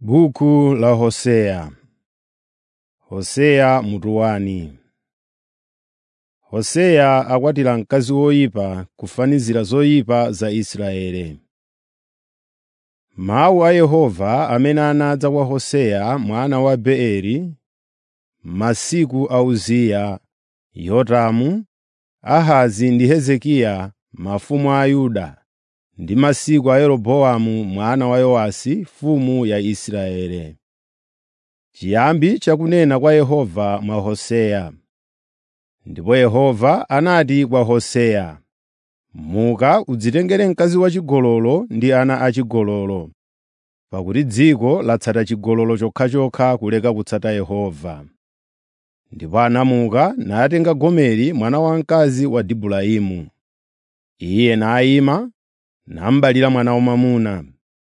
Buku la Hoseya Hoseya mutu wani Hoseya akwatira mkazi woyipa kufanizira zoyipa za Israeli. Mawu a Yehova amene anadza kwa Hoseya mwana wa Beeri m'masiku a Uziya, Yotamu, Ahazi ndi Hezekiya mafumu a Yuda ndi masiku a Yeroboamu mwana wa Yowasi mfumu ya Israeli. Chiyambi chakunena kwa Yehova mwa Hoseya. Ndipo Yehova anati kwa Hoseya, “Muka udzitengere mkazi wachigololo ndi ana achigololo, pakuti dziko latsata chigololo chokhachokha kuleka kutsata Yehova.” Ndipo anamuka natenga Gomeri mwana wamkazi wa Dibulaimu. Iye nayima namubalira mwana wamwamuna.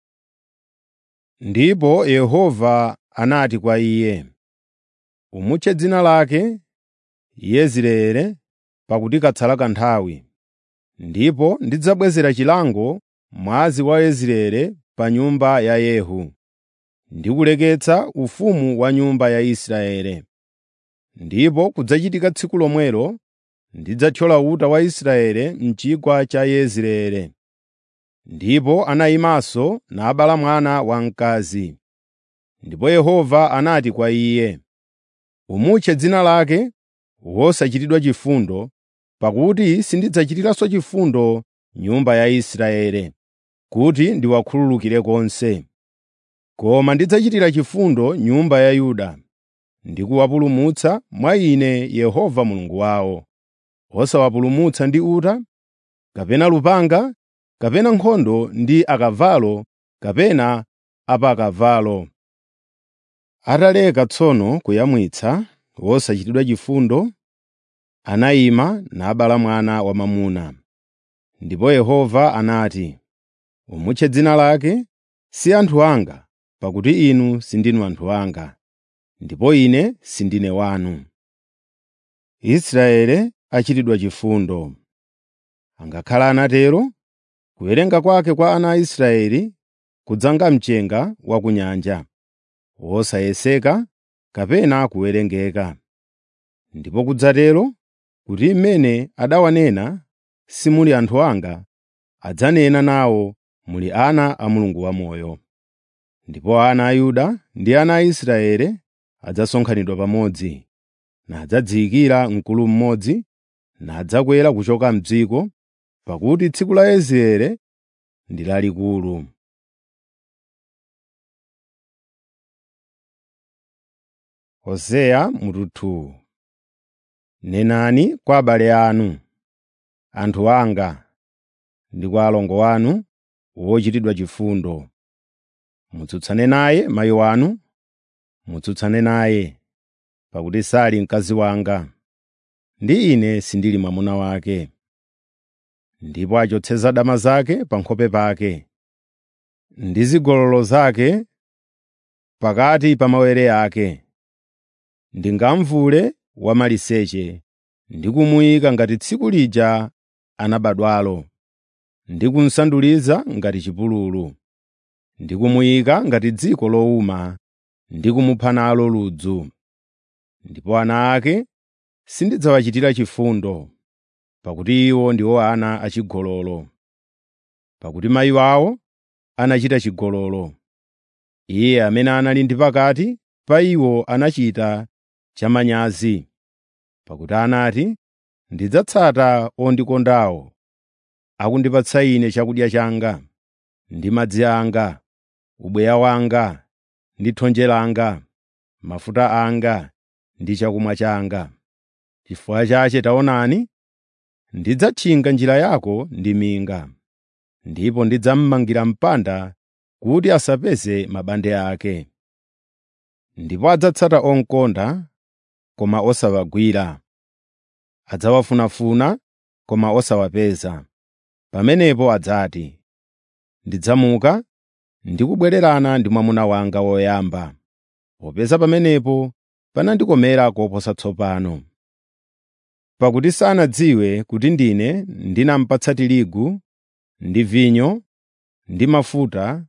Ndipo Yehova anati kwa iye, “Umutche dzina lake Yezireeli pakuti katsala kanthawi, ndipo ndidzabwezera chilango mwazi wa Yezireeli pa nyumba ya Yehu, ndi kuleketsa ufumu wa nyumba ya Israeli. Ndipo kudzachitika tsiku lomwelo ndidzathyola uta wa Israeli m'chigwa cha Yezireeli.” Ndipo anayimanso nabala mwana wamkazi. Ndipo Yehova anati kwa iye, “Umutche dzina lake Wosachitidwa chifundo, pakuti sindidzachitiranso chifundo nyumba ya Israeli, kuti ndiwakhululukire konse. Koma ndidzachitira chifundo nyumba ya Yuda, ndi kuwapulumutsa mwa Ine Yehova Mulungu wawo, osawapulumutsa ndi uta, kapena lupanga, kapena nkhondo ndi akavalo kapena apakavalo. Ataleka tsono kuyamwitsa wosachitidwa chifundo, anayima nabala mwana wamwamuna. Ndipo Yehova anati, “Umutche dzina lake si anthu anga, pakuti inu sindinu anthu anga, ndipo Ine sindine wanu. Israeli achitidwa chifundo. Angakhale anatero, kuwerenga kwake kwa ana a Israeli kudzanga mchenga wa ku nyanja, wosayeseka kapena kuwerengeka. Ndipo kudzatero kuti mmene adawanena simuli anthu anga, adzanena nawo muli ana a Mulungu wamoyo. Ndipo ana a Yuda ndi ana a Israeli adzasonkhanidwa pamodzi, nadzadziyikira mkulu mmodzi, nadzakwera kuchoka m'dziko, pakuti tsiku la Yezireeli ndi lalikulu. Hoseya mutu 2 Nenani kwa abale anu, anthu anga, ndi kwa alongo anu wochitidwa chifundo. Mutsutsane naye mayi wanu, mutsutsane naye, pakuti sali mkazi wanga, ndi ine sindili mwamuna wake. Ndipo achotse dama zake pa nkhope pake, ndi zigololo zake pakati pa mawere ake. Ndingamvule wamaliseche ndi kumuyika ngati tsiku lija anabadwalo, ndi kumsanduliza ngati chipululu, ndi kumuyika ngati dziko lowuma, ndi kumupha nalo ludzu. Ndipo ana ake sindidzawachitira chifundo, pakuti iwo ndiwo ana achigololo. Pakuti mayi wawo anachita chigololo. Iye amene anali ndi pakati pa iwo anachita chamanyazi, pakuti anati, “Ndidzatsata ondikondawo, akundipatsa ine chakudya changa, ndi madzi anga, ubweya wanga, ndi thonje langa, mafuta anga ndi chakumwa changa. Chifukwa chache taonani, ndidzatchinga njira yako ndi minga, ndipo ndidzamumangira mpanda kuti asapeze mabande ake. Ndipo adzatsata onkonda, koma osawagwira, adzawafunafuna, koma osawapeza. Pamenepo adzati, “Ndidzamuka ndi kubwererana ndi mwamuna wanga woyamba,” popeza pamenepo panandikomera koposa tsopano. Pakuti sanadziwe kuti ndine ndinamupatsa tirigu ndi vinyo ndi mafuta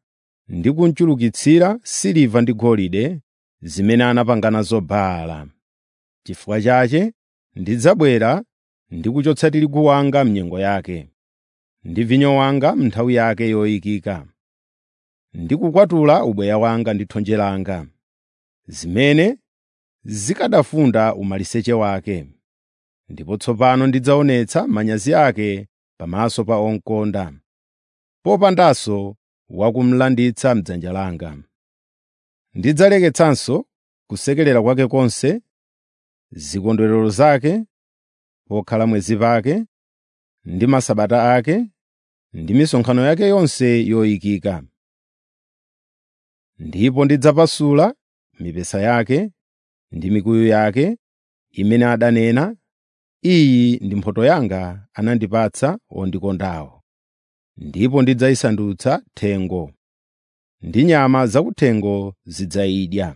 ndi kunchulukitsira siliva ndi golide zimene anapanga nazo Baala. Chifukwa chache ndidzabwera ndi kuchotsa tirigu wanga m'nyengo yake, ndi vinyo wanga m'nthawi yake yoyikika, ndi kukwatula ubweya wanga ndi thonje langa, zimene zikanafunda umaliseche wake. Ndipo tsopano ndidzaonetsa manyazi ake pamaso pa onkonda, popandanso wakumlanditsa m'dzanja langa. Ndidzaleketsanso kusekerera kwake konse, zikondwerero zake, pokhala mwezi pake, ndi masabata ake, ndi misonkhano yake yonse yoyikika. Ndipo ndidzapasula mipesa yake ndi mikuyu yake imene adanena, “Iyi ndi mphotho yanga anandipatsa wondikondawo.” Ndipo ndidzayisandutsa thengo, ndi nyama zakuthengo zidzayidya.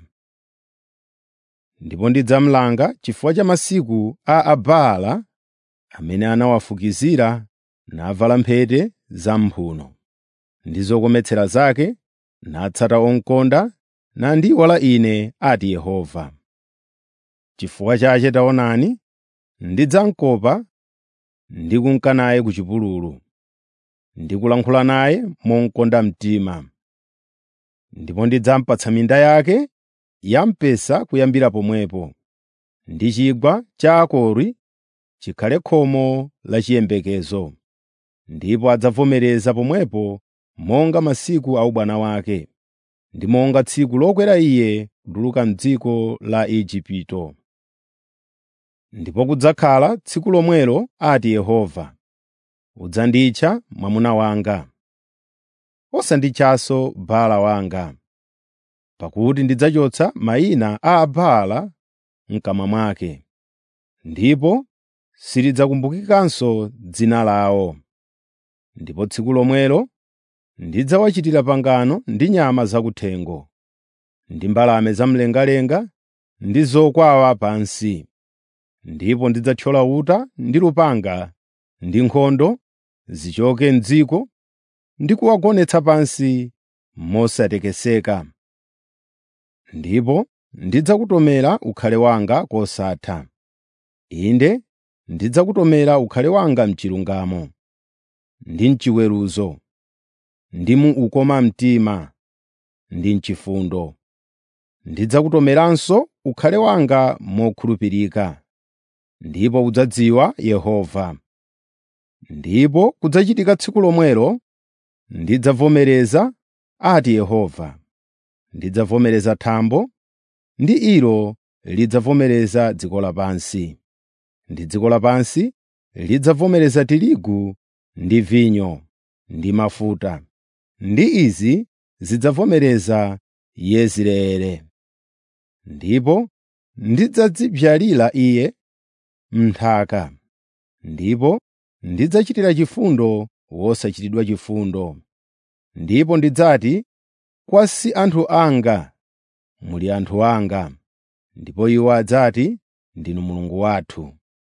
Ndipo ndidzamulanga chifukwa cha masiku a Abaala amene anawafukizira navala mphete zam'mphuno ndi zokometsera zake, natsata onkonda, nandiyiwala Ine, ati Yehova. Chifukwa chache taonani, ndidzamukopa ndi kunka naye ku chipululu, ndi kulankhula naye momukonda mtima. Ndipo ndidzamupatsa minda yake ya mpesa kuyambira pomwepo, ndi chigwa cha Akori chikhale khomo la chiyembekezo. Ndipo adzavomereza pomwepo monga masiku a ubwana wake, ndi monga tsiku lokwera iye kutuluka m'dziko la Igupto. Ndipo kudzakhala tsiku lomwelo, ati Yehova, udzanditcha mwamuna wanga, osanditchanso Baala wanga, pakuti ndidzachotsa mayina a Abaala m'kamwa mwake, ndipo silidzakumbukikanso dzina lawo. Ndipo tsiku lomwelo ndidzawachitira pangano ndi nyama zakuthengo, ndi mbalame zamlengalenga ndi zokwawa pansi. Ndipo ndidzathyola uta ndi lupanga ndi nkhondo zichoke m'dziko ndi kuwagonetsa pansi mosatekeseka. Ndipo ndidzakutomera ukhale wanga kosatha. Inde ndidzakutomera ukhale wanga m'chilungamo, ndi m'chiweruzo, ndi mu ukoma mtima, ndi m'chifundo. Ndidzakutomeranso ukhale wanga mokhulupirika, ndipo udzadziwa Yehova. Ndipo kudzachitika tsiku lomwelo ndidzavomereza, ati Yehova. Ndidzavomereza thambo, ndi ilo lidzavomereza dziko lapansi, ndi dziko lapansi lidzavomereza tirigu ndi vinyo ndi mafuta, ndi izi zidzavomereza Yezireeli. Ndipo ndidzadzibyalira iye m'nthaka, ndipo ndidzachitira chifundo wosachitidwa chifundo. Ndipo ndidzati, “Kwa si anthu anga, muli anthu anga,” ndipo iwo adzati, “Ndinu Mulungu wathu.”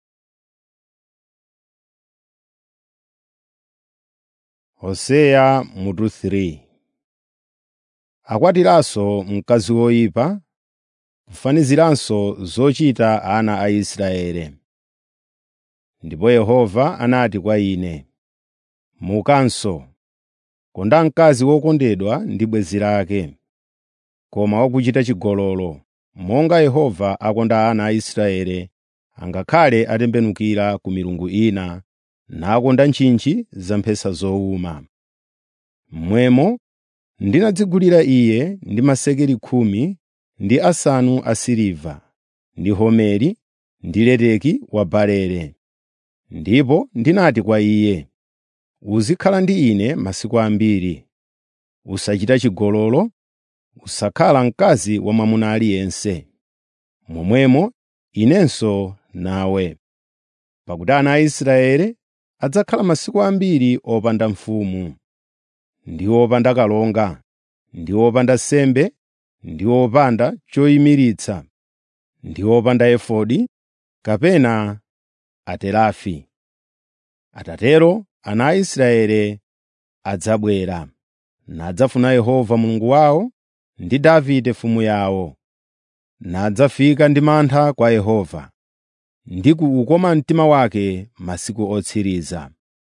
Hoseya mutu 3 Akwatiranso mkazi woyipa, kufaniziranso zochita ana a Israeli. Ndipo Yehova anati kwa ine, “Mukanso, konda mkazi wokondedwa ndi bwenzi lake, koma wakuchita chigololo, monga Yehova akonda ana a Israeli angakhale atembenukira ku milungu ina nakonda ntchintchi za mphesa zowuma. Momwemo ndinadzigulira iye ndi masekeli khumi ndi asanu asiliva, ndi homeri ndi leteki wa barele. Ndipo ndinati kwa iye, “Uzikhala ndi ine masiku ambiri. Usachita chigololo, usakhala mkazi wa mwamuna aliyense. Momwemo inenso nawe. Pakuti ana a Israeli adzakhala masiku ambiri opanda mfumu, ndi opanda kalonga, ndi opanda nsembe, ndi opanda choyimiritsa, ndi opanda efodi kapena aterafi. Atatero ana a Israeli adzabwera, nadzafuna Yehova Mulungu wawo ndi Davide mfumu yawo. Nadzafika ndi mantha kwa Yehova ndi ku ukoma mtima wake masiku otsiriza.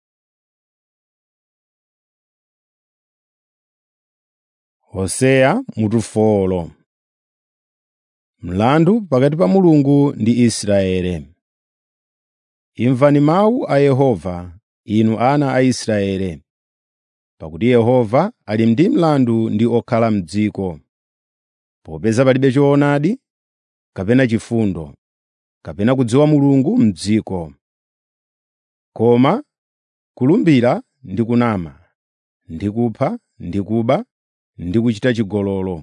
Hoseya mutu folo Mlandu pakati pa Mulungu ndi Israele. Imvani mawu a Yehova, inu ana a Israele, pakuti Yehova ali ndi mlandu ndi okhala m'dziko, popeza palibe choonadi, kapena chifundo, kapena kudziwa Mulungu m'dziko. Koma kulumbira ndi kunama, ndi kupha, ndi kuba, ndi kuchita chigololo.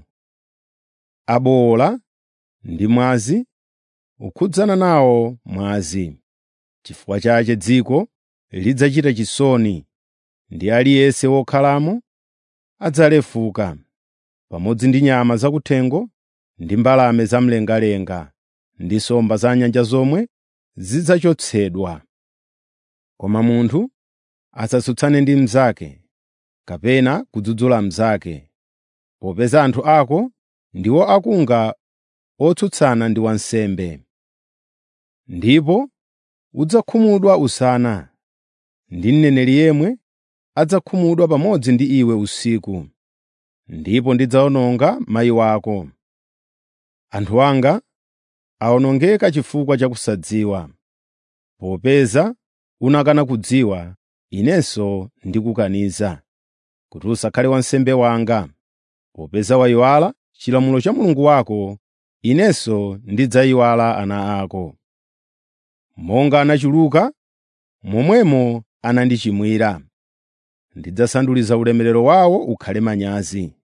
Abowola ndi mwazi, ukhudzana nawo mwazi. Chifukwa chache dziko lidzachita chisoni, ndi aliyense wokhalamo adzalefuka, pamodzi ndi nyama zakuthengo ndi mbalame zamlengalenga, ndi nsomba za nyanja zomwe zidzachotsedwa. Koma munthu asatsutsane ndi mnzake, kapena kudzudzula mnzake, popeza anthu ako ndiwo akunga otsutsana ndi wansembe. Ndipo udzakhumudwa usana, ndi mneneri yemwe adzakhumudwa pamodzi ndi iwe usiku. Ndipo ndidzawononga mayi wako. Anthu anga awonongeka chifukwa cha kusadziwa. Popeza unakana kudziwa, Inenso ndikukaniza, kuti usakhale wansembe wanga. Popeza wayiwala chilamulo cha Mulungu wako, Inenso ndidzayiwala ana ako. Monga anachuluka, momwemo anandichimwira. Ndidzasanduliza ulemerero wawo ukhale manyazi.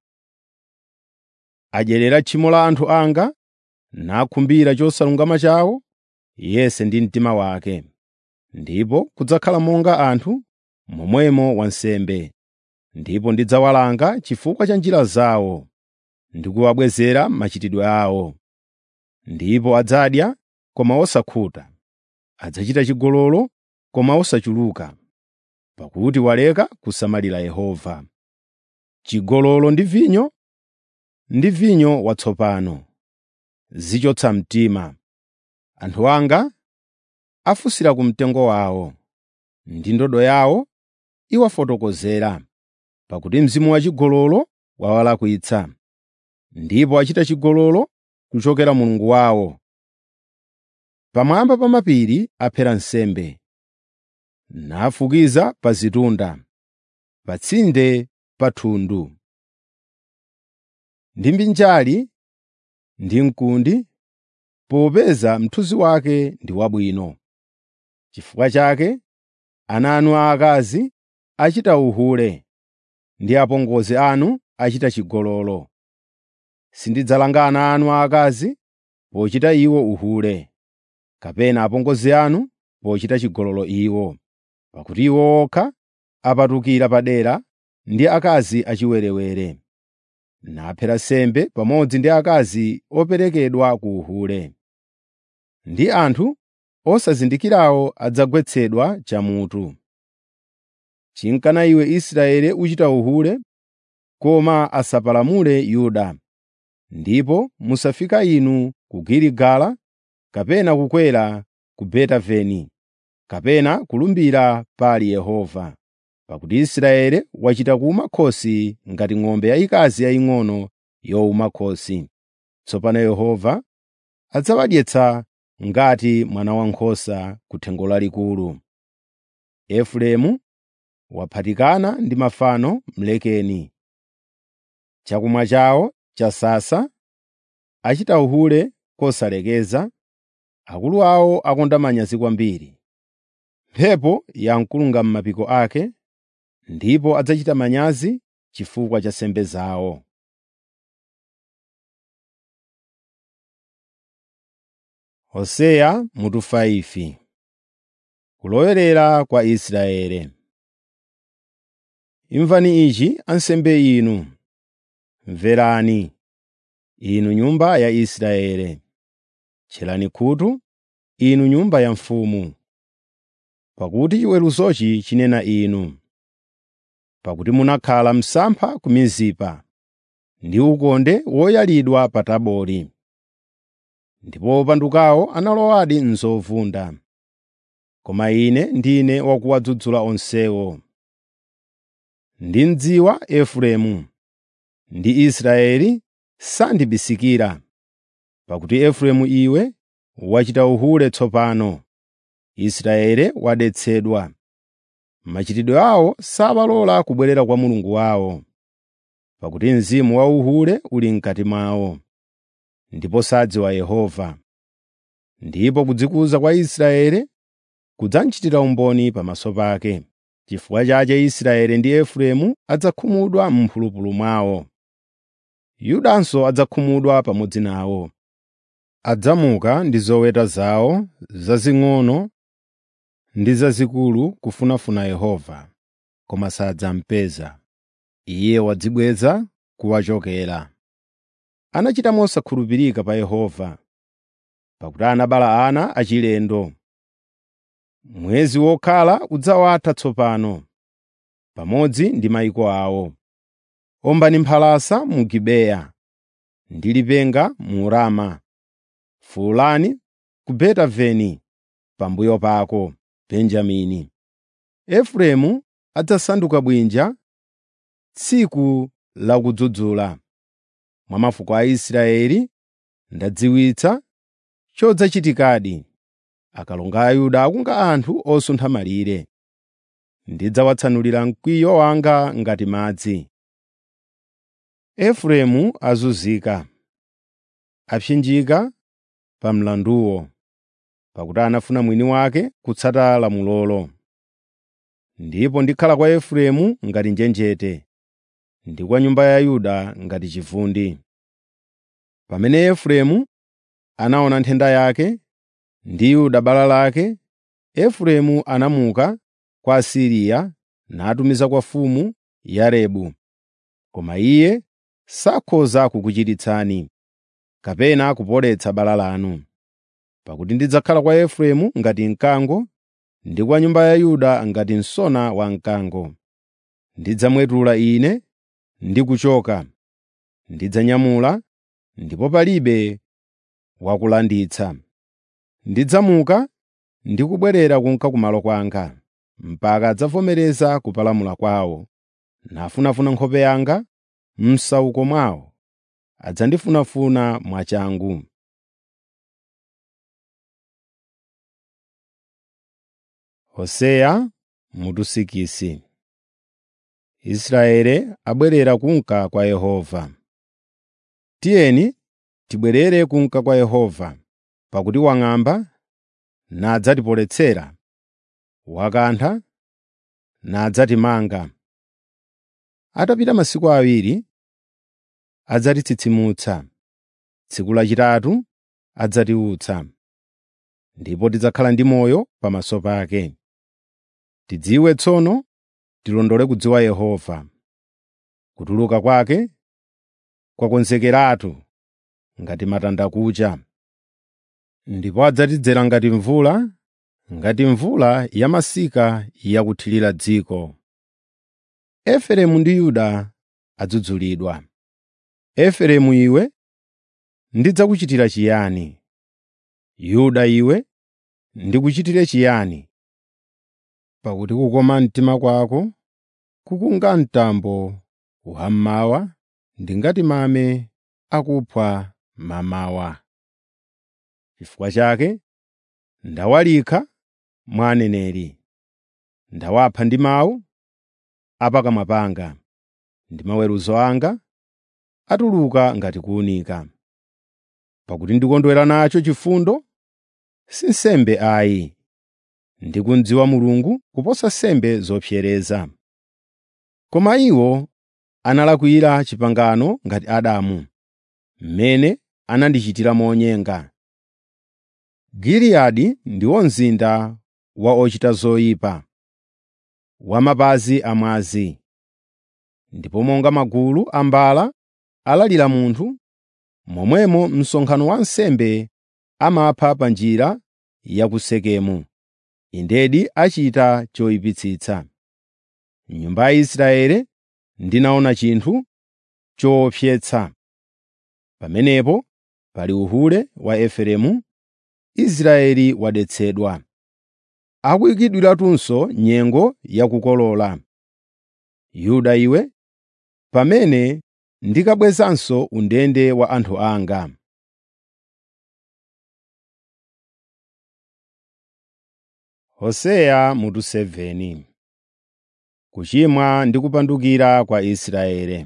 Adyerera tchimo la anthu anga, nakhumbira chosalungama chawo, yense ndi mtima wake. Ndipo kudzakhala monga anthu, momwemo wansembe. Ndipo ndidzawalanga chifukwa cha njira zawo, ndi kuwabwezera machitidwe awo. Ndipo adzadya, koma osakhuta, adzachita chigololo, koma osachuluka, pakuti waleka kusamalira Yehova. Chigololo ndi vinyo, ndi vinyo watsopano, zichotsa mtima. Anthu anga afunsira ku mtengo wawo, ndi ndodo yawo iwafotokozera, pakuti mzimu wachigololo wawalakwitsa, ndipo achita chigololo kuchokera Mulungu wawo. Pamwamba pa mapiri aphera nsembe, nafukiza pa zitunda, pa tsinde pa thundu. Ndi mbinjali ndi mkundi, popeza mthunzi wake ndi wabwino. Chifukwa chake ana anu aakazi achita uhule, ndi apongozi anu achita chigololo. Sindidzalanga ana anu aakazi pochita iwo uhule, kapena apongozi anu pochita chigololo iwo, pakuti iwo okha apatukira padera ndi akazi achiwerewere, naphera nsembe pamodzi ndi akazi operekedwa ku uhule. Ndi anthu osazindikirawo adzagwetsedwa chamutu. Chinkana iwe Israeli uchita uhule, koma asapalamule Yuda. Ndipo musafika inu ku Giligala, kapena kukwera ku Betaveni, kapena kulumbira pali Yehova. Pakuti Israeli wachita kuwuma khosi ngati ng'ombe yayikazi yaying'ono yowuma khosi. Tsopano Yehova adzawadyetsa ngati mwana wankhosa ku thengo lalikulu. Efereimu waphatikana ndi mafano mlekeni. Chakumwa chawo chasasa, achita uhule kosalekeza, akulu awo akonda manyazi kwambiri. Mphepo yamkulunga m'mapiko ake, ndipo adzachita manyazi chifukwa cha nsembe zawo. Hoseya mutu 5 Kulowerera kwa Israeli. Imvani ichi ansembe inu, mverani, inu nyumba ya Israeli. Tcherani khutu, inu nyumba ya mfumu, pakuti chiweruzochi chinena inu. pakuti munakhala msampha ku Mizipa ndi ukonde woyalidwa pa Tabori. Ndipo opandukawo analowadi m'zovunda. Koma ine ndine wakuwadzudzula onsewo. Ndimdziwa Efereimu, ndi Israeli sandibisikira. Pakuti Efereimu iwe wachita uhule tsopano, Israeli wadetsedwa. Machitidwe awo sabalola kubwerera kwa Mulungu wawo, pakuti mzimu wa uhule uli m'kati mwawo, ndipo sadziwa Yehova. Ndipo kudzikuza kwa Israeli kudzamchitira umboni pamaso pake. Chifukwa chake Israeli ndi Efereimu adzakhumudwa m'mphulupulu mwawo. Yudanso adzakhumudwa pamodzi nawo. Adzamuka ndi zoweta zawo zazing'ono ndi zazikulu kufunafuna Yehova, koma sadzamupeza. Iye wadzibweza kuwachokera. Anachita mosakhulupirika pa Yehova, pakuti anabala ana achilendo. Mwezi wokhala udzawatha tsopano, pamodzi ndi mayiko awo. Ombani mphalasa mu Gibeya ndi lipenga mu Rama. Fuwulani ku Betaveni pambuyo pako, Benjamini. Efereimu adzasanduka bwinja tsiku la kudzudzula. Mwa mafuko a Israeli ndadziwitsa chodzachitikadi. Akalonga a Yuda akunga anthu osuntha malire. Ndidzawatsanulira mkwiyo wanga ngati madzi. Efereimu azunzika, apsinjika pa mlanduwo, pakuti anafuna mwini wake kutsata lamulolo. Ndipo ndikhala kwa Efereimu ngati njenjete, ndi kwa nyumba ya Yuda ngati chivundi. Pamene Efereimu anaona nthenda yake, ndi Yuda bala lake, Efereimu anamuka kwa Asiriya natumiza kwa mfumu Yarebu. Koma iye sakhoza kukuchiritsani, kapena kupoletsa bala lanu. Pakuti ndidzakhala kwa Efereimu ngati mkango, ndi kwa nyumba ya Yuda ngati msona wamkango. Ndidzamwetula ine ndi kuchoka, ndidzanyamula, ndipo palibe wakulanditsa. Ndidzamuka ndi kubwerera kunka kumalo kwanga, mpaka adzavomereza kupalamula kwawo, nafunafuna nkhope yanga m'msauko mwawo, adzandifunafuna mwachangu. Hoseya mutu sikisi Israeli abwerera kunka kwa Yehova. Tiyeni tibwerere kunka kwa Yehova, pakuti wang'amba nadzatipoletsera, wakantha nadzatimanga. Atapita masiku awiri adzatitsitsimutsa, tsiku lachitatu adzatiutsa, ndipo tidzakhala ndi moyo pamaso pake. Tidziwe tsono tilondole kudziwa Yehova. Kutuluka kwake kwakonzekeratu ngati matandakucha. Ndipo adzatidzera ngati mvula, ngati mvula yamasika yakuthirira dziko. Efereimu ndi Yuda adzudzulidwa. Efereimu iwe, ndidzakuchitira chiyani? Yuda iwe, ndikuchitire chiyani? Pakuti kukoma mtima kwako kukunga mtambo wammawa ndi ngati mame akuphwa mamawa. Chifukwa chake ndawalikha mwa aneneri, ndawapha ndi mawu a pakamwa panga, ndi maweruzo anga atuluka ngati kuwunika. Pakuti ndikondwera nacho chifundo, si nsembe ayi, ndi kumdziwa Mulungu kuposa nsembe zopsereza. Koma iwo analakwira pangano ngati Adamu, mmene anandichitira monyenga. Giliyadi ndiwo mzinda wa ochita zoyipa, wa mapazi amwazi. Ndipo monga magulu a mbala alalira munthu, momwemo msonkhano wa ansembe amapha pa njira ya ku Sekemu. Indedi achita choyipitsitsa. m'nyumba ya Israeli ndinaona chinthu choopsetsa. Pamenepo pali uhule wa Efereimu, Israeli wadetsedwa. Akuyikidwiratunso nyengo yakukolola. Yuda iwe, pamene ndikabwezanso undende wa anthu anga. Hoseya mutu 7 Kuchimwa ndi kupandukira kwa Israeli.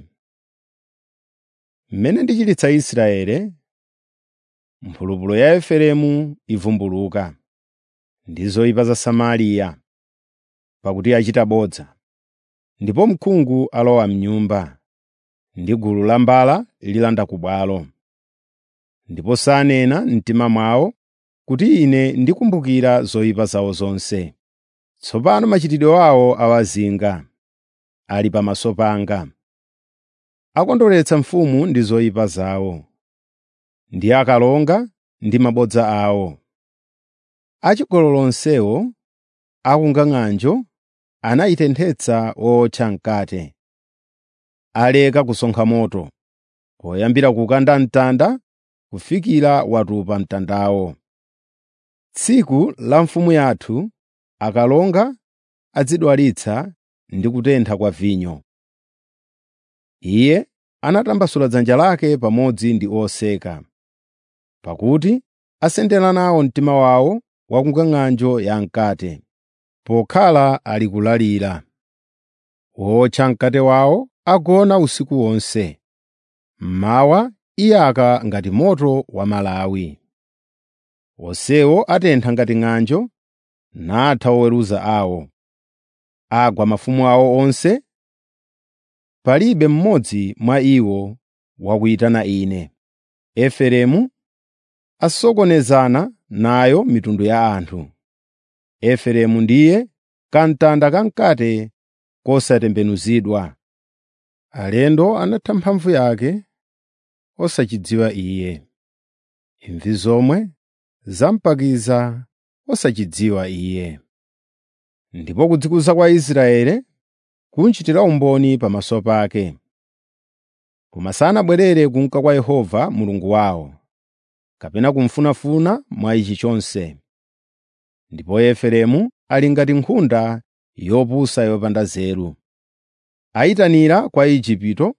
Mmene ndichititsa Israeli, mphulupulu ya Efereimu ivumbuluka, ndi zoyipa za Samariya, pakuti achita bodza, ndipo mkhungu alowa m'nyumba, ndi gulu la mbala lilanda ku bwalo. Ndipo sanena m'mtima mwawo kuti Ine ndikumbukira zoyipa zawo zonse. Tsopano machitidwe awo awazinga, ali pamaso panga. Akondweretsa mfumu ndi zoyipa zawo, ndi akalonga ndi mabodza awo. Achigololo onsewo akunga ng'anjo anayitenthetsa owotcha mkate. Aleka kusonkha moto, poyambira kukanda mtanda kufikira watupa mtandawo. Tsiku la mfumu yathu akalonga adzidwalitsa ndi kutentha kwa vinyo. Iye anatambasula dzanja lake pamodzi ndi oseka, pakuti asendera nawo mtima wawo wakunga ng'anjo ya mkate, pokhala ali kulalira. Wotcha mkate wawo agona usiku wonse, mmawa iyaka ngati moto wa malawi. Onsewo atentha ngati ng'anjo, natha oweruza awo. Agwa mafumu awo onse, palibe mmodzi mwa iwo wakuyitana Ine. Efereimu asokonezana nayo mitundu ya anthu. Efereimu ndiye kamtanda kamkate kosatembenuzidwa. Alendo anatha mphamvu yake osachidziwa iye. Imvi zomwe zampakiza osachidziwa iye. Ndipo kudzikuza kwa Israeli kunchitira umboni pamaso pake. Koma sanabwerere kunka kwa Yehova Mulungu wawo, kapena kumfunafuna mwa ichi chonse. Ndipo Efereimu ali ngati nkhunda yopusa yopanda nzeru. Ayitanira kwa Igupto,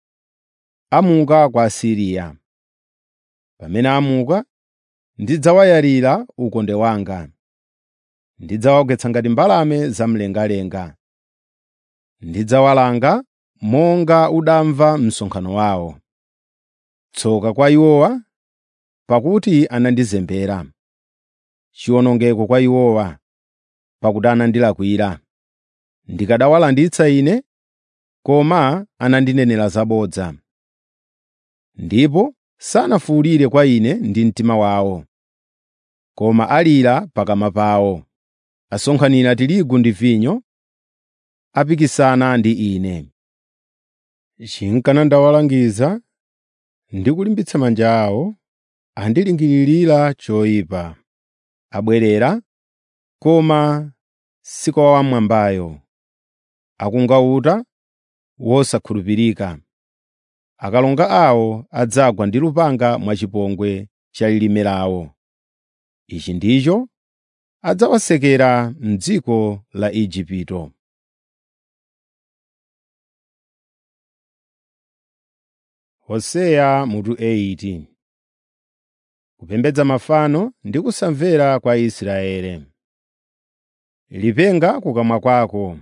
amuka kwa Asiriya. Pamene amuka, ndidzawayalira ukonde wanga. Ndidzawagwetsa ngati mbalame zamlengalenga. Ndidzawalanga monga udamva msonkhano wawo. Tsoka kwa iwowa, pakuti anandizembera. Chiwonongeko kwa iwowa, pakuti anandilakwira. Ndikanawalanditsa Ine, koma anandinenera zabodza. Ndipo sanafuwulire kwa Ine ndi mtima wawo, koma alira pakamwa pawo. Asonkhanira tirigu ndi vinyo, apikisana ndi Ine. Chinkana ndawalangiza ndi kulimbitsa manja awo, andilingirira choyipa. Abwerera, koma si kwa Wamwambayo. Akunga uta wosakhulupirika. Akalonga awo adzagwa ndi lupanga mwachipongwe cha lilime lawo. Ichi ndicho adzawasekera m'dziko la Igupto. Hoseya mutu 8 Kupembedza mafano ndi kusamvera kwa Israeli. Lipenga kukamwa kwako.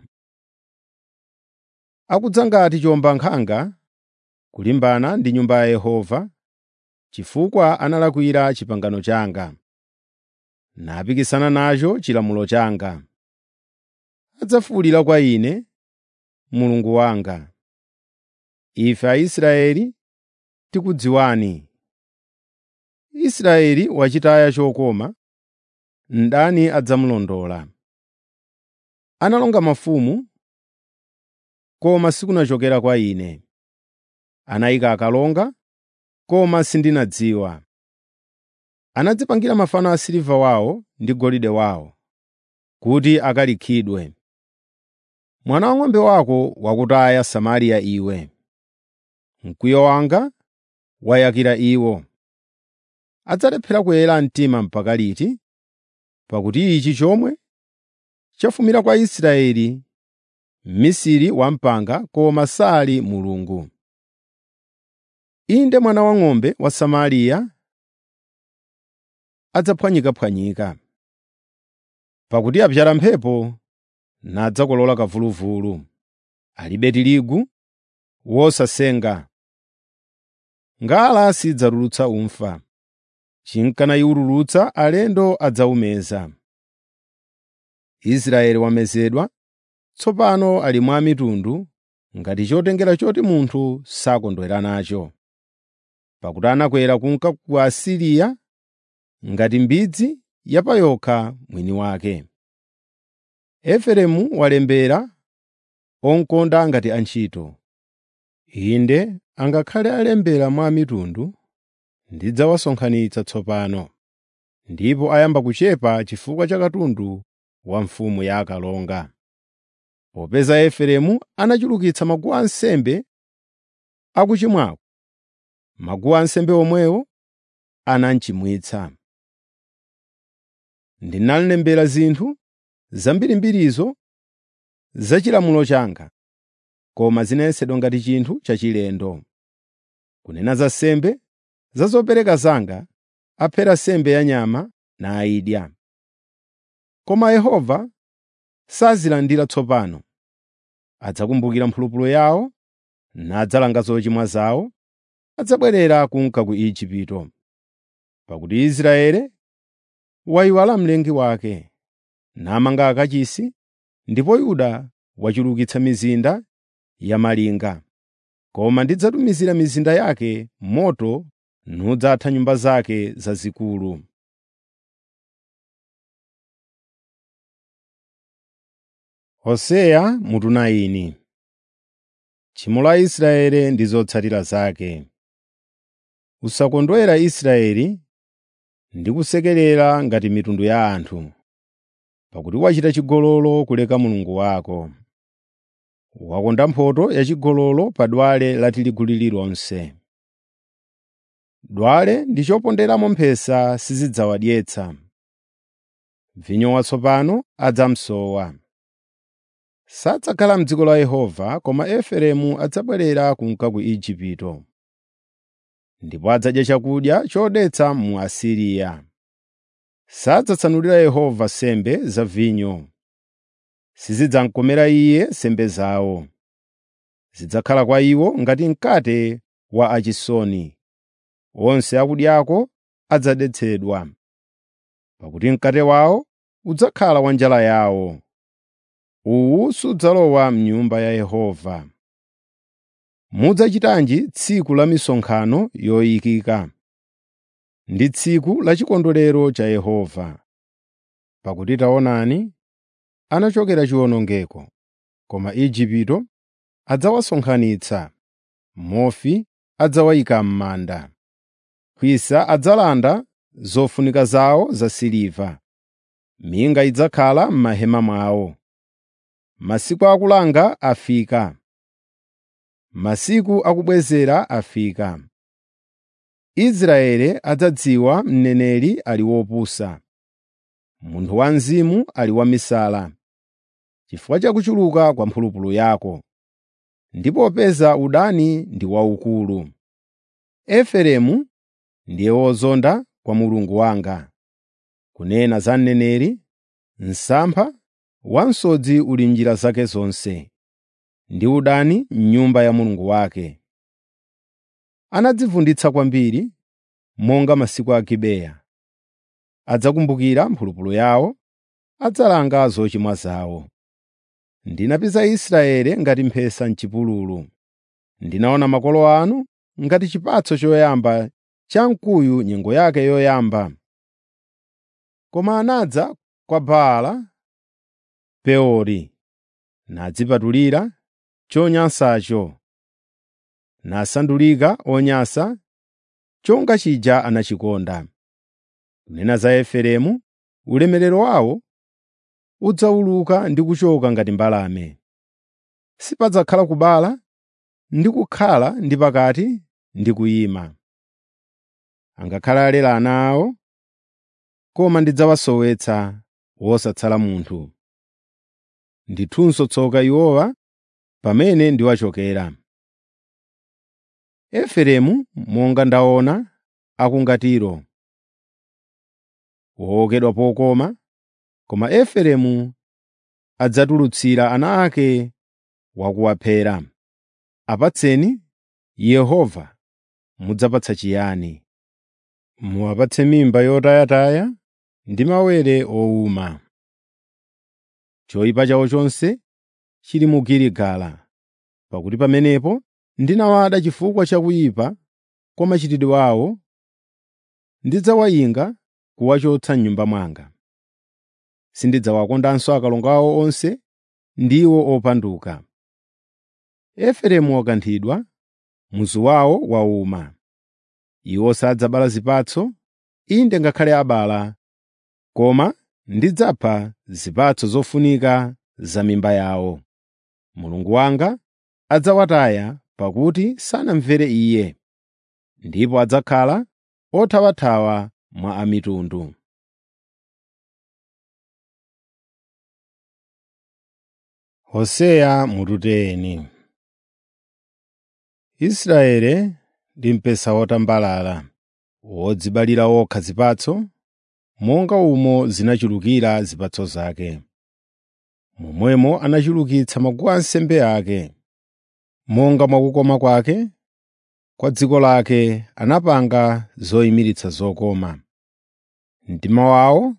Akudza ngati chiwombankhanga kulimbana ndi nyumba ya Yehova, chifukwa analakwira pangano langa, napikisana nacho chilamulo changa. Adzafuwulira kwa Ine, Mulungu wanga. Ife Aisraeli tikudziwani. Israeli wachitaya chokoma, ndani adzamulondola? Analonga mafumu, koma sikunachokera kwa Ine. Anayika akalonga, koma sindinadziwa. Anadzipangira mafano asiliva wawo ndi golide wawo, kuti akalikhidwe. Mwana wang'ombe wako wakutaya Samariya iwe. Mkwiyo wanga wayakira iwo. Adzalephera kuyera mtima mpaka liti? Pakuti ichi chomwe chafumira kwa Israeli mmisiri wampanga koma sali Mulungu. Inde mwana wang'ombe wa Samariya adzaphwanyikaphwanyika. Pakuti apyala mphepo nadzakolola kamvuluvulu. Alibe tirigu wosasenga. Ngala sidzatulutsa ufa. Chinkana iwululutsa alendo adzawumeza. Israeli wamezedwa, tsopano ali mwa mitundu ngati chotengera choti munthu sakondwera nacho. Pakuti anakwera kunka ku Asiriya ngati mbidzi yapayokha mwini wake. Efereimu walembera onkonda ngati antchito. Inde angakhale alembera mwa mitundu, ndidzawasonkhanitsa tsopano, ndipo ayamba kuchepa chifukwa cha katundu wa mfumu ya akalonga. Popeza Efereimu anachulukitsa maguwa ansembe akuchimwako, maguwa ansembe omwewo anamchimwitsa. Ndinalembera zinthu zambirimbirizo za chilamulo changa, koma zinayesedwa ngati chinthu chachilendo. Kunena za nsembe za zopereka zanga, aphera nsembe ya nyama nayidya. Koma Yehova sazilandira tsopano. Adzakumbukira mphulupulu yawo, nadzalanga zochimwa zawo, adzabwerera kunka ku Igupto. Pakuti Israeli wayiwala mlengi wake, namanga akachisi, ndipo Yuda wachulukitsa mizinda ya malinga. Koma ndidzatumizira mizinda yake moto nudzatha nyumba zake zazikulu. Hoseya mutu 9 Tchimo la Israeli ndi zotsatira zake. Usakondwera Israeli ndi kusekerera ngati mitundu ya anthu, pakuti wachita chigololo kuleka Mulungu wako. Wakonda mphotho yachigololo pa dwale la tirigu lililonse. Dwale ndi choponderamo mphesa sizidzawadyetsa. Vinyo watsopano adzamsowa. Sadzakhala m'dziko la Yehova, koma Efereimu adzabwerera kunka ku Igupto. Ndipo adzadya chakudya chodetsa mu Asiriya. Sadzatsanulira Yehova nsembe za vinyo. Sizidzamkomera Iye nsembe zawo. Zidzakhala kwa iwo ngati mkate wa achisoni. Onse akudyako adzadetsedwa. Pakuti mkate wawo udzakhala wa njala yawo. Uwu sudzalowa m'nyumba ya Yehova. Mudzachitanji tsiku la misonkhano yoyikika, ndi tsiku la chikondwerero cha Yehova. Pakuti taonani, anachokera chiwonongeko, koma Igupto adzawasonkhanitsa, Mofi adzawayika m'manda. Khwisa adzalanda zofunika zawo zasiliva, minga idzakhala m'mahema mwawo. Masiku akulanga afika, masiku akubwezera afika. Israeli adzadziwa mneneri ali wopusa, munthu wa mzimu ali wamisala, chifukwa cha kuchuluka kwa mphulupulu yako, ndipo popeza udani ndi waukulu. Efereimu ndiye wozonda kwa Mulungu wanga. Kunena za mneneri, msampha wansodzi uli m'njira zake zonse, ndi udani m'nyumba ya Mulungu wake. Anadzivunditsa kwambiri, monga masiku a Gibeya. Adzakumbukira mphulupulu yawo, adzalanga zochimwa zawo. Ndinapeza Israeli ngati mphesa m'chipululu. Ndinaona makolo anu ngati chipatso choyamba cha mkuyu nyengo yake yoyamba. Koma anadza kwa Baala Peori, nadzipatulira chonyansacho, nasandulika onyansa, chonga chija anachikonda. Kunena za Efereimu, ulemerero wawo udzawuluka ndi kuchoka ngati mbalame. sipadzakhala kubala ndi kukhala ndi pakati ndi kuyima. Angakhale alera ana awo, koma ndidzawasowetsa wosatsala munthu. Ndithunso tsoka iwowa pamene ndiwachokera. Efereimu monga ndaona akungatiro, wowokedwa pokoma, koma Efereimu adzatulutsira ana ake wakuwaphera. Apatseni Yehova mudzapatsa chiyani? Muwapatse mimba yotayataya ndi mawere owuma. Choyipa chawo chonse chili mu Giligala, pakuti pamenepo ndinawada chifukwa cha kuyipa kwa machitidwe awo, ndidzawayinga kuwachotsa m'nyumba mwanga. Sindidzawakondanso akalonga awo onse ndiwo opanduka. Efereimu wakanthidwa, muzu wawo wauma. Iwo sadzabala zipatso, inde ngakhale abala, koma ndidzapha zipatso zofunika za mimba yawo. Mulungu wanga adzawataya pakuti sanamvere Iye, ndipo adzakhala othawathawa mwa a mitundu. Hoseya mututeni Israeli ndi mpesa wotambalala, wodzibalira wokha zipatso, monga umo zinachulukira zipatso zake. Momwemo anachulukitsa maguwa ansembe ake. Monga mwakukoma kwake, kwa dziko lake anapanga zoyimiritsa zokoma. Mtima wawo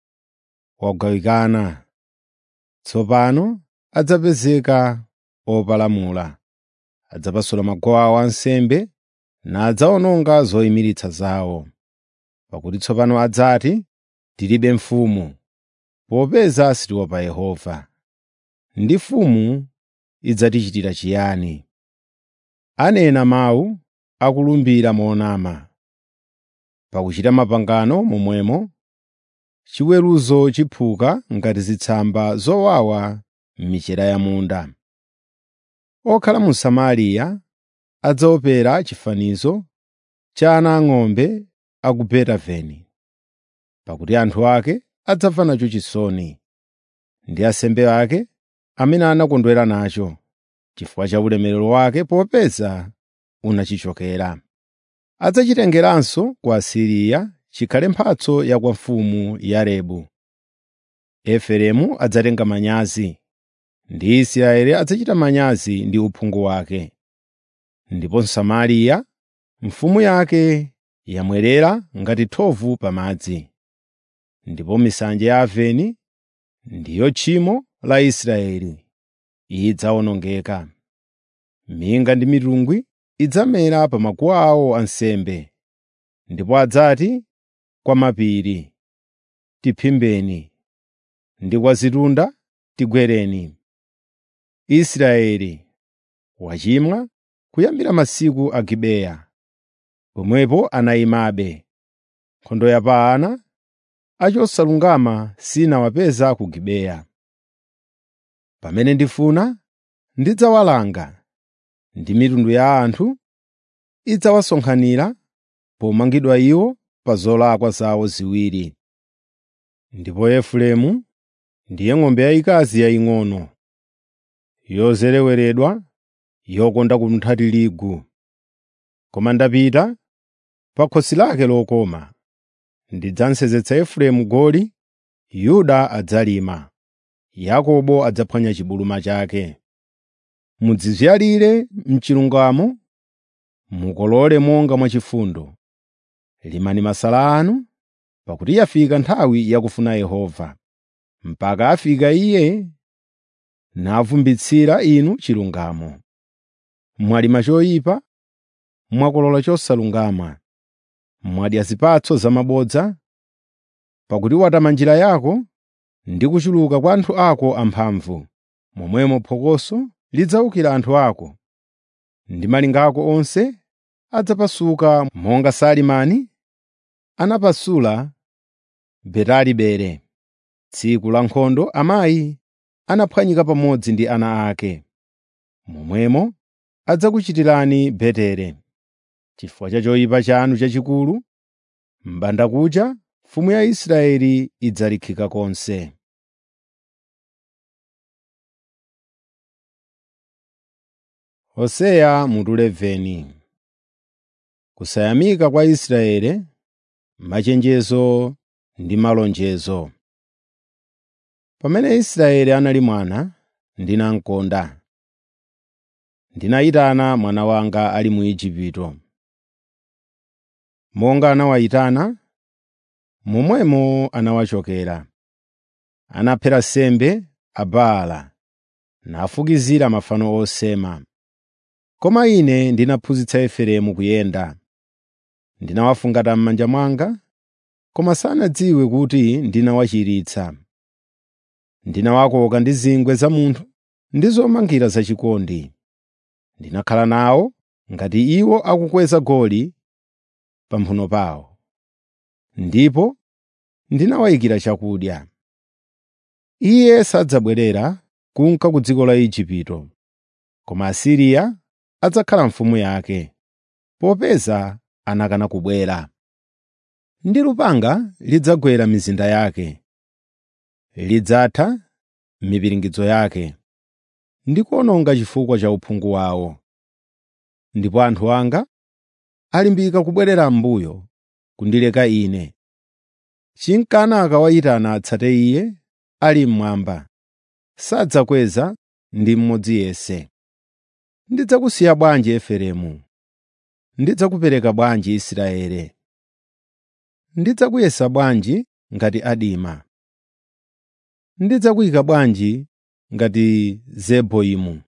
wagawikana. Tsopano adzapezeka opalamula. Adzapasula maguwa awo ansembe nadzawononga zoyimiritsa zawo. Pakuti tsopano adzati, “Tilibe mfumu,” popeza sitiopa Yehova. Ndi mfumu idzatichitira chiyani? Anena mawu akulumbira monama. Pakuchita mapangano momwemo, chiweruzo chiphuka ngati zitsamba zowawa m'michera ya munda. Okhala mu Samariya adzaopera chifanizo cha ana ang'ombe a ku Betaveni, pakuti anthu ake adzamva nacho chisoni, ndi ansembe ake amene anakondwera nacho, chifukwa cha ulemerero wake popeza unachichokera. Adzachitengeranso ku Asiriya chikhale mphatso ya kwa mfumu Yarebu. Efereimu adzatenga manyazi, ndi Israeli adzachita manyazi ndi uphungu wake. Ndipo Samariya mfumu yake yamwerera ngati thovu pa madzi. Ndipo misanje ya Aveni ndiyo tchimo la Israeli, idzawonongeka. Minga ndi mitungwi idzamera pa maguwa awo ansembe, ndipo adzati kwa mapiri, “Tiphimbeni,” ndi kwa zitunda, “Tigwereni.” Israeli wachimwa kuyambira masiku a Gibeya, pomwepo anayimabe. Nkhondo ya pa ana achosalungama sinawapeza ku Gibeya. Pamene ndifuna, ndidzawalanga, ndi mitundu ya anthu idzawasonkhanira pomangidwa iwo pa zolakwa zawo ziwiri. Ndipo Efereimu ndiye ng'ombe yayikazi yaying'ono, yozereweredwa, yokonda kununkha tirigu. Koma ndapita pa khosi lake lokoma. Ndidzamsenzetsa Efereimu goli, Yuda adzalima, Yakobo adzaphwanya chibuluma chake. Mudzizyalire m'chilungamo, mukolole monga mwachifundo. Limani masala anu, pakuti yafika nthawi yakufuna Yehova, mpaka afika Iye navumbitsira inu chilungamo. Mwalima choyipa, mwakolola chosalungama, mwadya zipatso zamabodza, pakuti watama njira yako ndi kuchuluka kwa anthu ako amphamvu. Momwemo phokoso lidzawukira anthu ako, ndi malinga ako onse adzapasuka monga Salimani anapasula Betalibere. Tsiku la nkhondo amayi anaphwanyika pamodzi ndi ana ake. momwemo adzakuchitirani Betere. Chifukwa cha choyipa chanu chachikulu, m'bandakucha mfumu ya Israeli idzalikhika konse. Hoseya mutu 11 Kusayamika kwa Israeli, machenjezo ndi malonjezo. Pamene Israeli anali mwana, ndinamkonda. Ndinayitana mwana wanga ali mu Igupto. Monga anawayitana, momwemo anawachokera. Anaphera nsembe Abaala, nafukizira mafano osema. Koma ine ndinaphunzitsa Efereimu kuyenda. Ndinawafungata m'manja mwanga, koma sanadziwe kuti ndinawachiritsa. Ndinawakoka ndi zingwe za munthu ndi zomangira zachikondi. Ndinakhala nawo ngati iwo akukweza goli pamphumi pawo. Ndipo ndinawayikira chakudya. Iye sadzabwerera kunka ku dziko la Igupto, koma Asiriya adzakhala mfumu yake, popeza anakana kubwera. Ndi lupanga lidzagwera mizinda yake, lidzatha mipiringidzo yake, ndi kuwononga chifukwa cha uphungu wawo. Ndipo anthu anga alimbika kubwerera m'mbuyo kundileka Ine. Chinkana akawayitana atsate Iye ali mmwamba, sadzakweza ndi mmodzi yense. Ndidzakusiya bwanji Efereimu? Ndidzakupereka bwanji Israeli? Ndidzakuyesa bwanji ngati Adima? Ndidzakuyika bwanji ngati Zeboimu?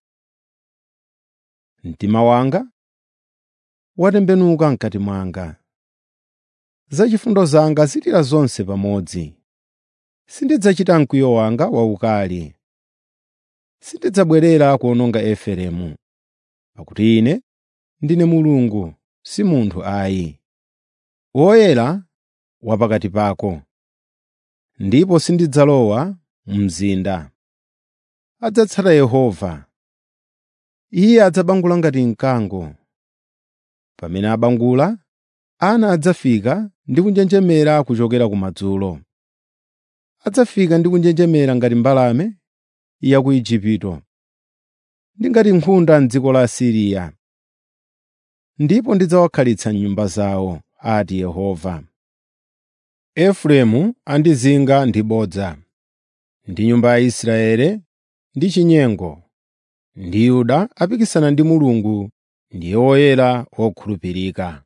Mtima wanga watembenuka m'kati mwanga. Za chifundo zanga zilira zonse pamodzi. Sindidzachita mkwiyo wanga waukali. Sindidzabwerera kuwononga Efereimu, pakuti Ine ndine Mulungu, si munthu ayi. Woyera wa pakati pako. Ndipo sindidzalowa mu mzinda. Adzatsata Yehova. Iye adzabangula ngati mkango. Pamene abangula, ana adzafika ndi kunjenjemera kuchokera kumadzulo. Adzafika ndi kunjenjemera ngati mbalame ya ku Igupto, ndi ngati nkhunda m'dziko la Asiriya. Ndipo ndidzawakhalitsa m'nyumba zawo, ati Yehova. Efereimu andizinga ndi bodza, ndi nyumba ya Israeli ndi chinyengo, ndi Yuda apikisana ndi Mulungu ndiye woyera wokhulupirika.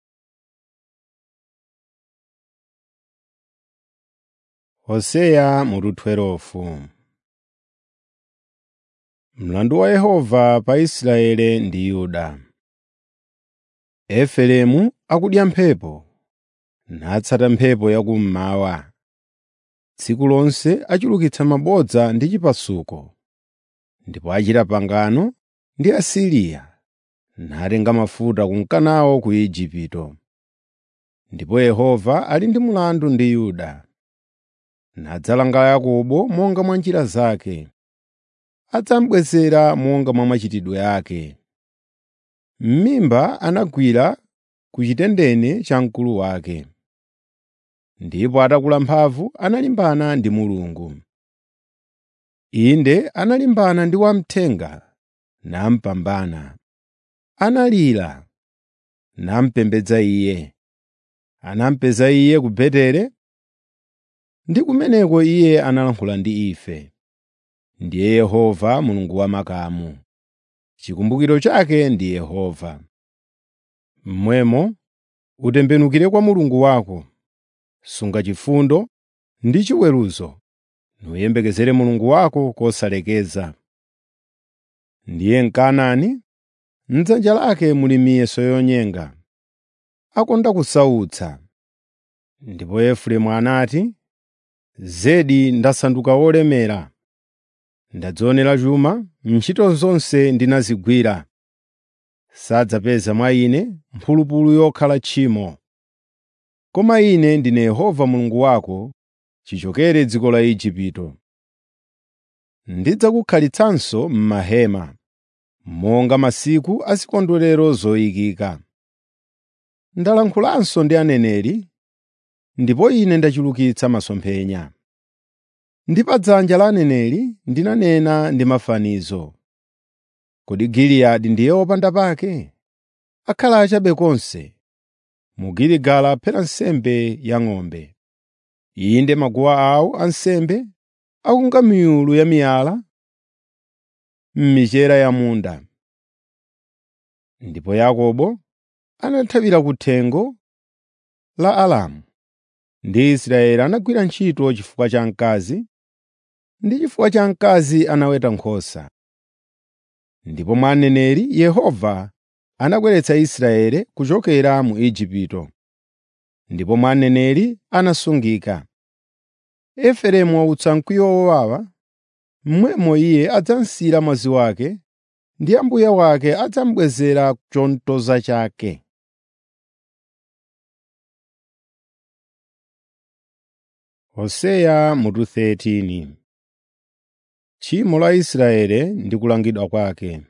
Hoseya mutu 12 Mlandu wa Yehova pa Israeli ndi Yuda. Efereimu akudya mphepo, natsata mphepo yakummawa. Tsiku lonse achulukitsa mabodza ndi chipasuko, ndipo achita pangano ndi Asiriya, natenga mafuta kunka nawo ku Igupto. Ndipo Yehova ali ndi mlandu ndi Yuda. Nadzalanga Yakobo monga mwa njira zake, adzamubwezera monga mwa machitidwe ake. M'mimba anagwira ku chitendene cha mkulu wake, ndipo atakula mphamvu analimbana ndi Mulungu. Inde analimbana ndi wamthenga namupambana. Analira, namupembedza iye. Anamupeza iye ku Betere, ndi kumeneko iye analankhula ndi ife. Ndiye Yehova Mulungu wamakamu. Chikumbukiro chake ndi Yehova. Mmwemo utembenukire kwa Mulungu wako, sunga chifundo ndi chiweruzo, nuyembekezere Mulungu wako kosalekeza. Ndiye Mkanaani, m'dzanja lake muli miyeso yonyenga, akonda kusautsa. Ndipo Efereimu anati, “Zedi ndasanduka wolemera. Ndadzionera chuma, ntchito zonse ndinazigwira. Sadzapeza mwa ine mphulupulu yokhala tchimo. Koma ine ndine Yehova Mulungu wako, chichokere dziko la Igupto. Ndidzakukhalitsanso m'mahema, monga masiku a zikondwerero zoyikika. Ndalankhulanso ndi aneneri, ndipo ine ndachulukitsa masomphenya. Ndi pa dzanja la aneneri ndinanena ndi mafanizo. Kodi Giliyadi ndiye wopanda pake? Akhala achabe konse. Mu Giligala aphera nsembe ya ng'ombe. Inde maguwa awo ansembe akunga miyulu ya miyala m'michera ya munda. Ndipo Yakobo anathawira ku thengo la Aramu, ndi Israeli anagwira ntchito chifukwa cha mkazi, ndi chifukwa cha mkazi anaweta nkhosa. Ndipo mwa aneneri Yehova anabweretsa Israeli kuchokera mu Igupto, ndipo mwa aneneri anasungika. Efereimu wautsa mkwiyo wowawa, momwemo iye adzamsiyira mwazi wake, ndi Ambuye wake adzamubwezera chomtoza chake. Hoseya mutu 13 Tchimo la Israeli ndi kulangidwa kwake.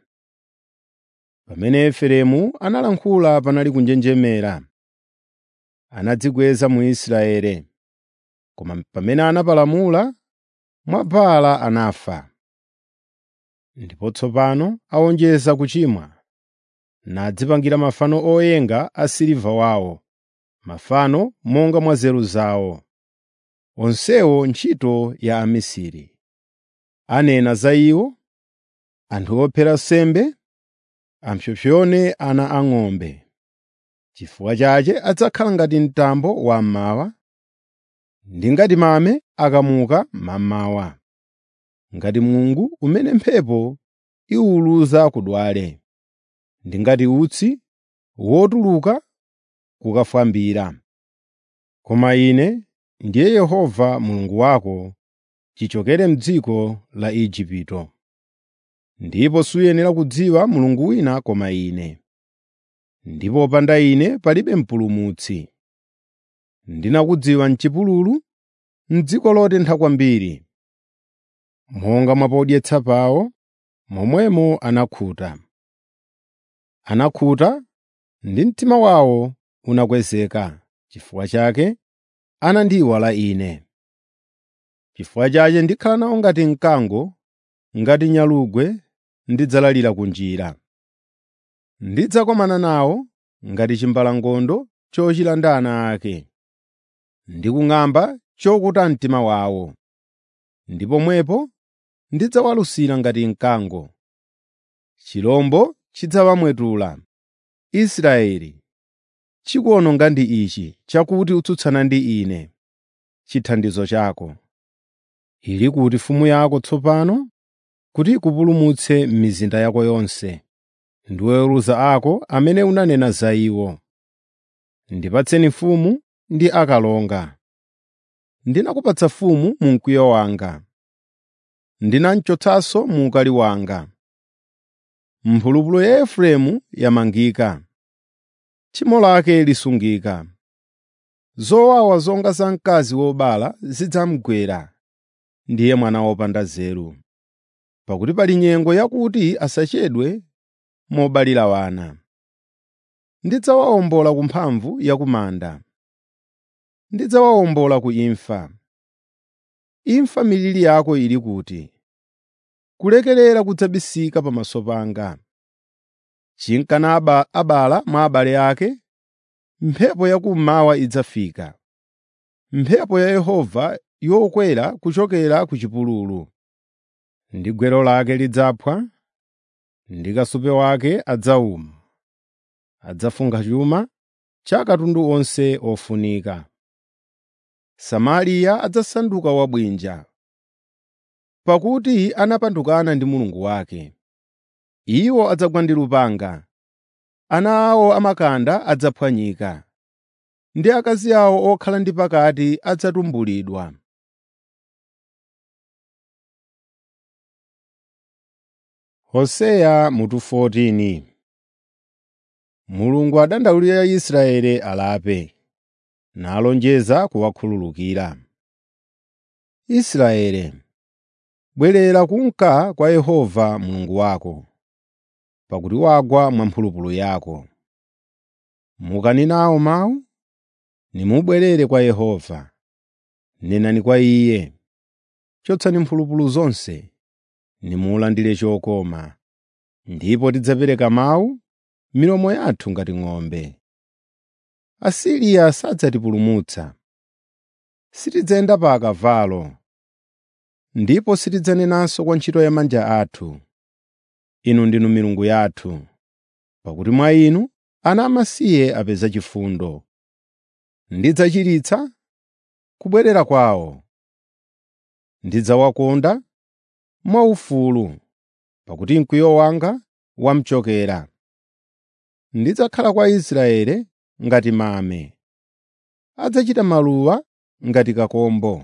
Pamene Efereimu analankhula panali kunjenjemera, anadzikweza mu Israeli. Koma pamene anapalamula, mwa Baala anafa. Ndipo tsopano awonjeza kuchimwa, nadzipangira mafano oyenga a siliva wawo, mafano monga mwa nzeru zawo. Onsewo ntchito ya amisiri. Anena za iwo, anthu ophera nsembe, apsompsone ana ang'ombe. Chifukwa chache adzakhala ngati mtambo wammawa, ndi ngati mame akamuka mammawa, ngati mungu umene mphepo iwuluza kudwale, ndi ngati utsi wotuluka kukafwambira. Koma Ine ndiye Yehova Mulungu wako chichokere m'dziko la Igupto. Ndipo suyenera kudziwa mulungu wina koma Ine. Ndipo popanda Ine palibe mpulumutsi. Ndinakudziwa m'chipululu, m'dziko lotentha kwambiri. Monga mwa podyetsa pawo, momwemo anakhuta. Anakhuta ndi mtima wawo unakwezeka. Chifukwa chake anandiyiwala Ine. Chifukwa chake ndikhala nawo ngati mkango, ngati nyalugwe ndidzalalira ku njira. Ndidzakomana nawo ngati chimbalangondo chochira ndi ana ake, ndi kung'amba chokuta mtima wawo. Ndi pomwepo ndidzawalusira ngati mkango. Chirombo chidzawamwetula. Israeli, chikuwononga ndi ichi chakuti utsutsana ndi Ine, chithandizo chako. Ili kuti mfumu yako tsopano, kuti ikupulumutse m'mizinda yako yonse, ndi oweruza ako amene unanena za iwo. Ndipatseni mfumu ndi akalonga. Ndinakupatsa mfumu mu mkwiyo wanga, ndinamchotsanso mu ukali wanga. Mphulupulu ya Efereimu yamangika, tchimo lake lisungika. Zowawa zonga za mkazi wobala zidzamugwera, ndiye mwana wopanda nzeru. Pakuti pali nyengo yakuti asachedwe mobalira wana. Ndidzawawombola ku mphamvu ya ku manda, ndidzawawombola ku imfa. Imfa miliri yako ili kuti? Kulekerera kudzabisika pamaso panga. Chinkana aba abala mwa abale ake, mphepo yakummawa idzafika, mphepo ya Yehova yokwera kuchokera ku chipululu. Ndi gwero lake lidzaphwa, ndi kasupe wake adzawuma. Adzafunkha chuma cha katundu onse ofunika. Samariya adzasanduka wabwinja, pakuti anapandukana ndi Mulungu wake. Iwo adzagwa ndi lupanga, ana awo amakanda adzaphwanyika, ndi akazi awo okhala ndi pakati adzatumbulidwa. Hoseya mutu 14 Mulungu adandaulira Israeli alape, nalonjeza kuwakhululukira. Israeli, bwerera kunka kwa Yehova Mulungu wako. pakuti wagwa mwamphulupulu yako. Mukani nawo mawu, nimubwerere kwa Yehova. Nenani kwa Iye, chotsani mphulupulu zonse, nimulandire chokoma. Ndipo tidzapereka mawu milomo yathu ngati ng'ombe. Asiriya sadzatipulumutsa. Sitidzayenda pa akavalo, ndipo sitidzanenanso kwa ntchito ya manja athu, “Inu ndinu milungu yathu.” Pakuti mwa inu ana amasiye apeza chifundo. Ndidzachiritsa kubwerera kwawo. Ndidzawakonda mwaufulu, pakuti mkwiyo wanga wamchokera. Ndidzakhala kwa Israeli ngati mame, adzachita maluwa ngati kakombo.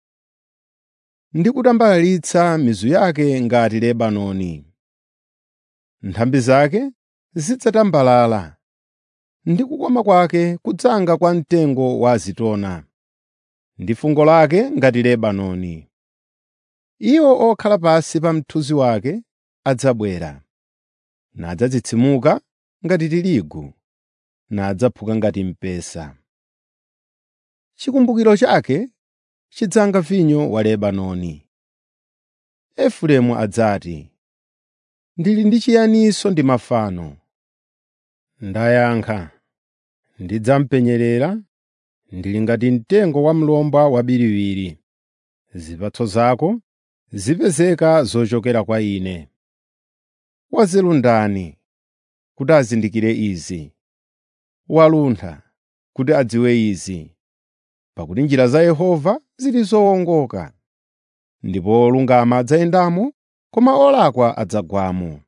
Ndikutambalalitsa mizu yake ngati Lebanoni. Nthambi zake zidzatambalala, ndi kukoma kwake kudzanga kwa mtengo wa azitona, ndi fungo lake ngati Lebanoni. Iwo okhala pansi pa mthunzi wake adzabwera, nadzadzitsimuka ngati tirigu, nadzaphuka ngati mpesa. Chikumbukiro chake chidzanga vinyo wa Lebanoni. Efereimu adzati, “Ndili ndi chiyaninso ndi mafano.” Ndayankha, “Ndidzamupenyerera, ndili ngati mtengo wa mlomba wabiriwiri. Zipatso zako zipezeka zochokera kwa Ine. Wanzeru ndani kuti azindikire izi? Waluntha kuti adziwe izi? Pakuti njira za Yehova zili zowongoka, ndipo olungama adzayendamo, koma olakwa adzagwamo.